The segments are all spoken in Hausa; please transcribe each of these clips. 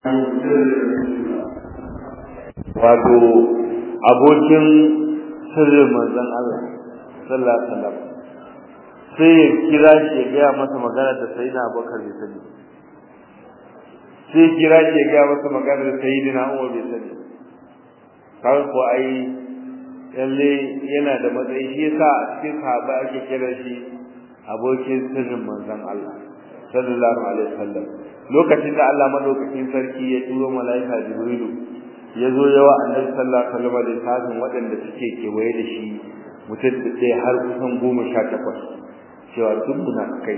wato abokin sirrin manzon Allah sallallahu alaihi wasallam sai ya kira shi ya gaya masa magana da sayyidina Abubakar bai sani sai ya kira shi ya gaya masa magana da sayyidina Umar bai sani kawai ko ai lalle yana da matsayi shi yasa a cikin sahaba ake kira shi abokin sirrin manzon Allah sallallahu alaihi wasallam lokacin da Allah madaukakin sarki ya turo malaika Jibrilu ya zo yawa annabi sallallahu alaihi wasallam da tafin waɗanda suke kewaye da shi mutum da har kusan goma sha takwas cewa duk munafikai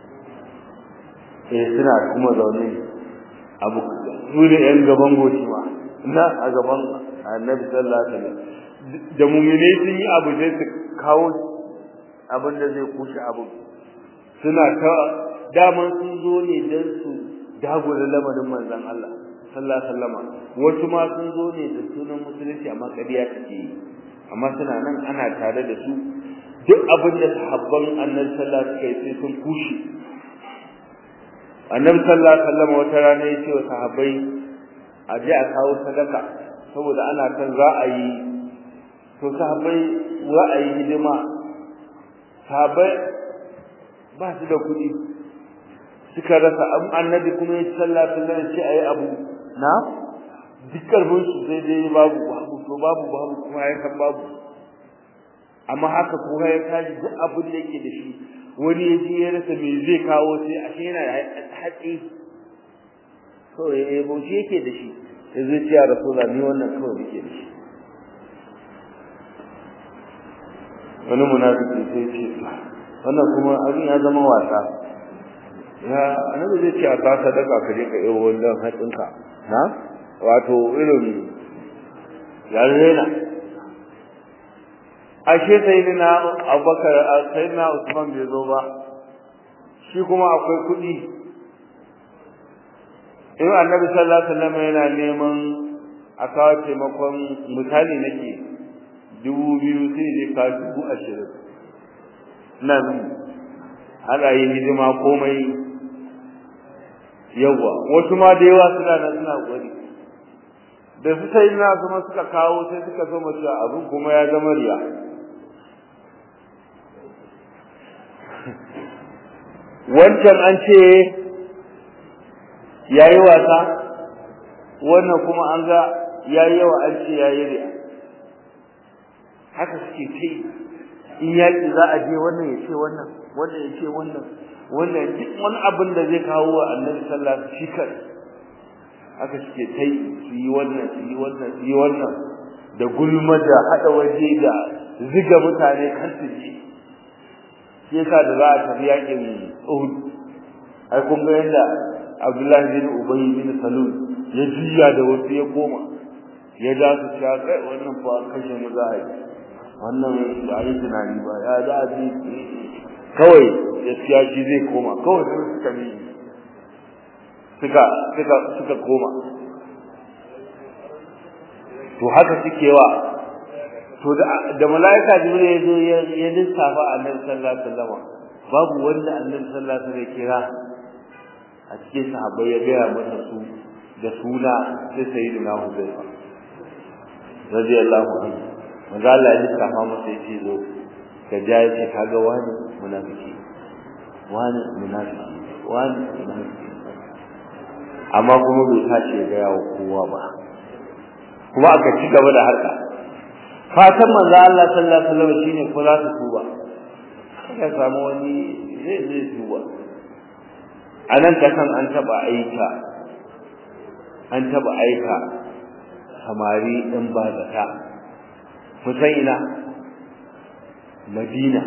eh suna kuma zaune abu su ne yan gaban goshi ma na a gaban annabi sallallahu alaihi wasallam da mumine sun yi abu sai su kawo abin da zai kushe abu suna ta daman sun zo ne don su dagula lamarin manzon Allah sallallahu alaihi wasallam wasu ma sun zo ne da sunan musulunci amma kariya take yi amma suna nan ana tare da su duk abin da sahabban annabi sallallahu alaihi wasallam sai sun kushe annabi sallallahu alaihi wasallam wata rana ya ce wa sahabbai a je a kawo sadaka saboda ana kan za a yi to sahabbai za a yi hidima sahabbai ba su da kuɗi suka rasa an annabi kuma ya sallah sallah ce ayi abu na duk karfin su sai dai babu babu to babu babu kuma ya san babu amma haka kuma ya tashi duk abin da yake da shi wani ya ji ya rasa me zai kawo sai a shi yana hatsi to ya bauchi yake da shi sai zai ce ya rasulullah ni wannan kawai nake da shi wani munafiki sai ce wannan kuma abin ya zama wasa ya annabi zai ce a ta sadaka ka je ka yi wannan hatsinka na wato irin ya rena ashe sayyidina abubakar sayyidina usman bai zo ba shi kuma akwai kuɗi in annabi sallallahu alaihi wasallam yana neman a kawo taimakon misali nake dubu biyu sai dai ka dubu ashirin nan ana yin hidima komai yawa wasu ma da yawa suna nan suna gwani da su sai na kuma suka kawo sai suka so mace abin kuma ya zama riya wancan an ce yayi wasa wannan kuma an ga yayi yawa an ce yayi riya haka suke kai in yaki za a je wannan ya ce wannan wannan ya ce wannan wannan duk wani abin da zai kawo wa annabi sallallahu alaihi wasallam shi kai haka suke tai su yi wannan su yi wannan su yi wannan da gulma da hada waje da ziga mutane kan su ji shi yasa da za a tafi yakin Uhud ai kun ga yadda Abdullahi bin Ubay bin Salul ya jiya da wasu ya koma ya da su cewa kai wannan fa kashe mu za a yi wannan da yi tunani ba ya za a ji kawai gaskiya shi zai koma kawai sai suka bi suka suka suka koma to haka suke wa to da da malaika jibril ya zo ya lissafa annabi sallallahu alaihi wasallam babu wanda annabi sallallahu alaihi wasallam ya kira a cikin sahabbai ya gaya masa su da suna sai sayyidina Hudayfa radiyallahu anhu manzo Allah ya lissafa masa yace zo ka ja yace kaga wani munafiki wani munafiki wani munafiki amma kuma bai tashi ya gaya wa kowa ba kuma aka ci gaba da harka fatan manzo Allah sallallahu alaihi wasallam shine ko za su tuba ka samu wani zai zai tuba anan ta kan an taba aika an taba aika samari din ba zata kusan ina Madina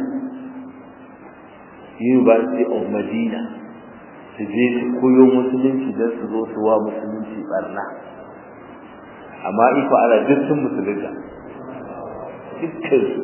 University of Medina su je su koyo musulunci don su zo su wa musulunci barna amma iko ala duk sun musulunta dukkan su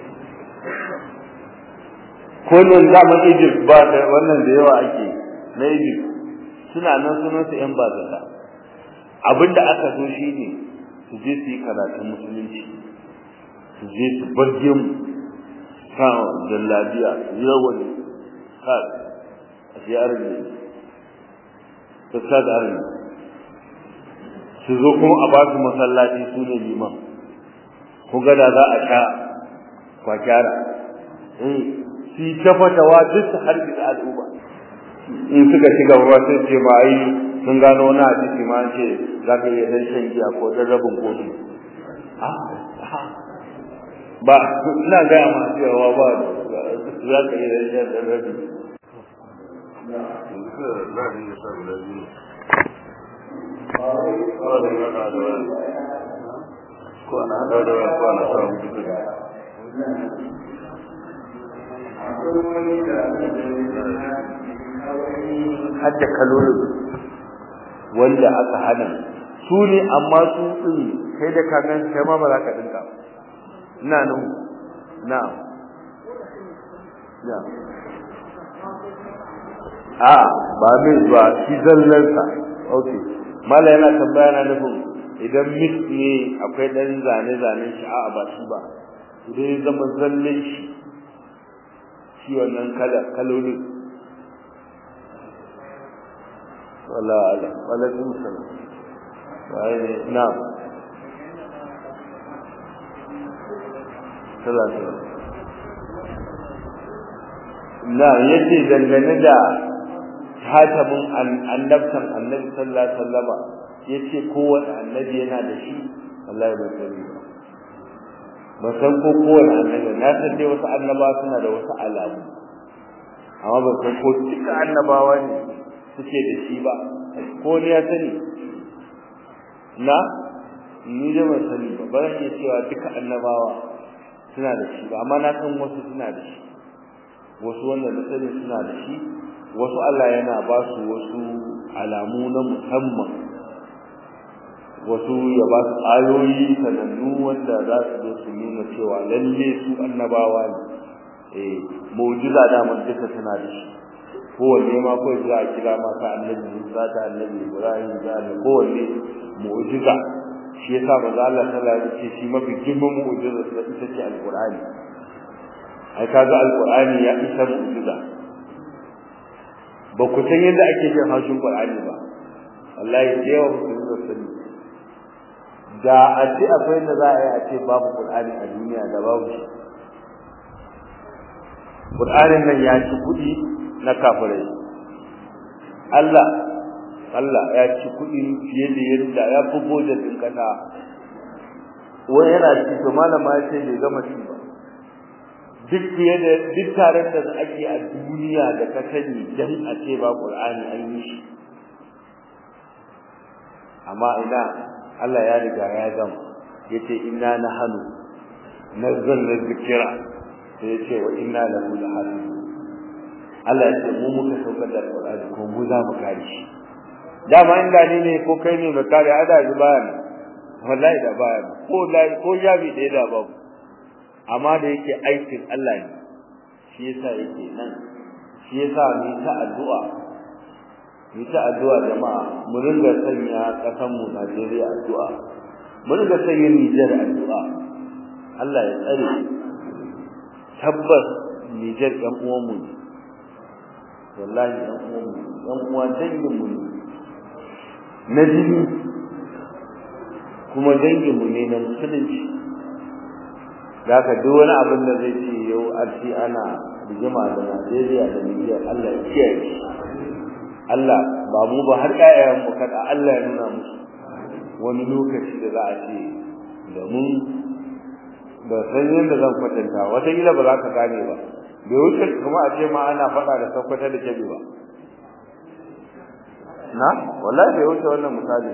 kullum zaman Egypt ba da wannan da yawa ake na Egypt suna nan sunan su yan bazata abinda aka so shine su je su yi karatun musulunci su je su bar gemu kan jallabiya yawan kan a shi arziki ta sa da arziki su zo kuma a ba su masallaci su ne liman ku ga da za a sha kwakyara eh shi ta fatawa duk su harbi da al'umma in suka shiga ruwa sai ce ba ai sun gano wani hadisi ma ce za ka iya dan shan giya ko dan rabin kofi ba ina gaya ma cewa ba za ka iya dan shan dan rabin kwana da da kwana samu duka hadda kalolin wanda aka hana su ne amma su din kai da kagan kai ma ba za ka dinka ina nan na na a ba mai zuwa shi zallansa okay mala yana tambaya na nufin idan mix ne akwai dan zane zanen shi a ba shi ba idan ya zama zallan shi shi wannan kala kalolin wala ala wala kun salam wai na'am salatu na yace dangane da hatamin annabtan annabi sallallahu alaihi wasallama yace kowanne annabi yana da shi wallahi ba sani ba ba san ko kowanne annabi na san dai wasu annaba suna da wasu alamu amma ba san ko duka annabawa ne suke da shi ba ko ne ya sani na ni da ban sani ba ba zan iya cewa duka annabawa suna da shi ba amma na san wasu suna da shi wasu wanda na sani suna da shi wasu Allah yana ba su wasu alamu na musamman wasu ya ba su ayoyi sanannu wanda za su zo su nuna cewa lalle su annabawa ne eh mu'jiza da mun duka suna da shi kowanne ma ko za a kira ma ta annabi Musa ta annabi Ibrahim da annabi kowanne mu'jiza shi yasa manzo Allah sallallahu alaihi wasallam shi mafi girman mu'jiza da ita ce alqur'ani ai kaga alqur'ani ya isa mu'jiza ba ku san yadda ake jin haushin qur'ani ba wallahi da yawa ku zo sani da a ce akwai da za a yi a ce babu qur'ani a duniya da babu shi qur'anin nan ya ci kuɗi na kafirai Allah Allah ya ci kuɗi fiye da yadda ya fi boje din kasa wani yana ci to malama ya ce bai gama ci ba duk fiye da duk taron da ake a duniya da ka sani dan a ce ba Qur'ani an yi shi amma ina Allah ya riga ya gama yace inna nahnu nazzalna dhikra sai yace wa inna lahu lahafizun Allah ya ce mu muka saukar da Qur'ani ko mu za mu kare shi dama in gani ne ko kai ne mai kare ada ji bayan wallahi da bayan ko lai ko jabi da da babu amma da yake aikin Allah ne shi yasa yake nan shi yasa ni ta addu'a ni ta addu'a jama'a mu ringa sanya kasan mu Najeriya addu'a mu ringa sanya Niger addu'a Allah ya tsare tabbas Niger ɗan uwan mu ne wallahi ɗan uwan mu ɗan uwa dangin mu ne na jini kuma dangin mu ne na musulunci da haka duk wani abin da zai ce yau an ci ana rigima da Najeriya da Nijar Allah ya kiyaye shi Allah ba mu ba har ƴaƴayen mu kada Allah ya nuna musu wani lokaci da za a ce da mun ba san yadda zan kwatanta wata kila ba za ka gane ba bai wuce kuma a ce ma ana faɗa da sakwata da kebe ba na wallahi bai wuce wannan misali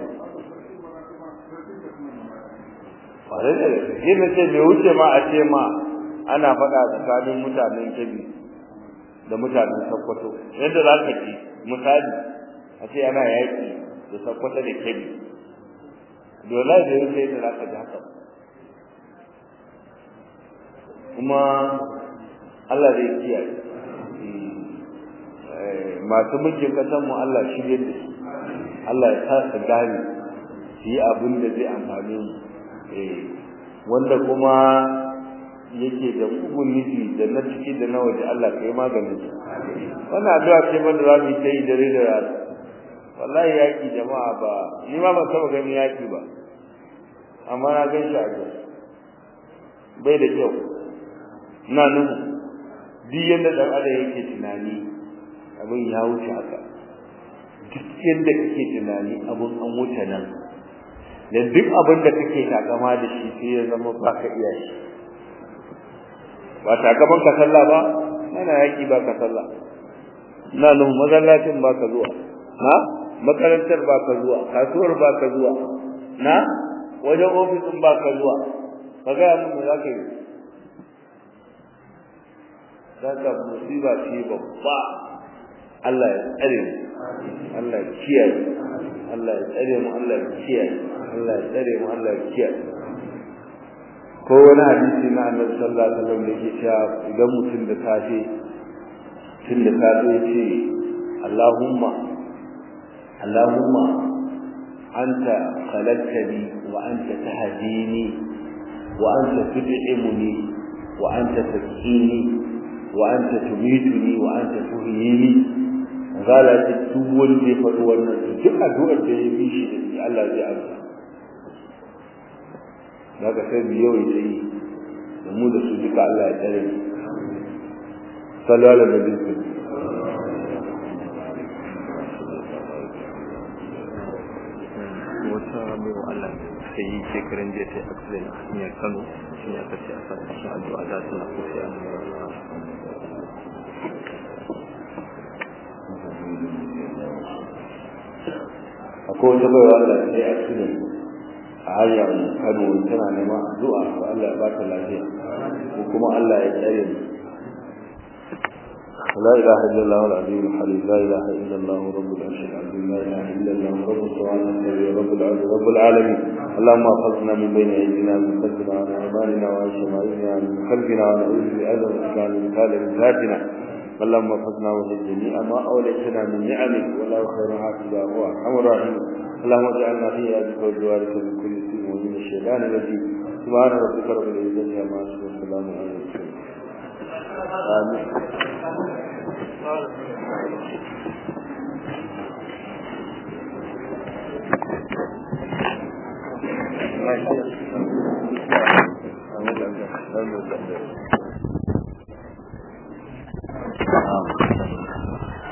kwarai da gaske na ce bai wuce ma a ce ma ana faɗa tsakanin mutanen kebi da mutanen sakkwato yadda za ka ji misali a ce ana yaƙi da sakkwato da kebi dole da wuce yadda za ka ji haka kuma Allah zai kiyaye masu mulkin ƙasar mu Allah shirye da su Allah ya sa su gane su yi abin da zai amfane mu wanda kuma yake da mugun nufi da na ciki da na waje Allah kai maganin su wannan addu'a ce wanda za mu yi ta yi dare da rana wallahi yaki jama'a ba ni ma ban taba ganin yaki ba amma na gan shi a gaba bai da kyau ina nuhu duk yadda dan adam yake tunani abin ya wuce haka duk yadda kake tunani abin an wuce nan dan duk abin da kake takama da shi sai ya zama baka iya shi ba takaman ka sallah ba ana yaki ba ka sallah ina nuhu mazallacin ba ka zuwa na makarantar ba ka zuwa kasuwar ba ka zuwa na wajen ofisin ba ka zuwa ka gaya mun za ka yi za ka musiba ce babba Allah ya tsare mu Allah ya kiyaye Allah ya tsare mu Allah ya kiyaye Allah ya tsare mu Allah ya kiyaye ko wani hadisi na Annabi sallallahu alaihi wasallam da yake cewa idan mutum da safe tun da safe ya ce Allahumma Allahumma anta khalaqtani wa anta tahdini wa anta tud'imuni wa anta taskini wa anta tumituni wa anta tuhyini zala ta duk wanda ya faɗi wannan duk addu'ar da ya bi shi da shi Allah zai amsa daga sai mu yau ita yi da mu da su duka Allah ya tsare mu sallallahu alaihi wa sallam wata baiwa Allah ta yi shekarun jiya ta yi accident a hanyar Kano shi ne aka ce a sa cikin addu'a da suna so sai an akwai wata baiwa Allah ta yi accident a hanyar Kano tana neman addu'a ko Allah ya ba ta lafiya ko kuma Allah ya tsare mu لا إله إلا الله العظيم الحليم لا إله إلا الله رب العرش العظيم لا إله إلا الله رب السماوات السبع رب العرش رب العالمين اللهم احفظنا من بين أيدينا من خلفنا وعن أيماننا وعن شمائلنا من خلفنا ونعوذ بعظمتك عن مثال من ذاتنا اللهم احفظنا وجد جميع ما أوليتنا من نعمك ولا خير حافظا هو أرحم الراحمين اللهم اجعلنا في يدك وجوارك من كل سوء ومن الشيطان الرجيم سبحان ربك رب العزة عما يصفون وسلام على المرسلين آمين Thank you.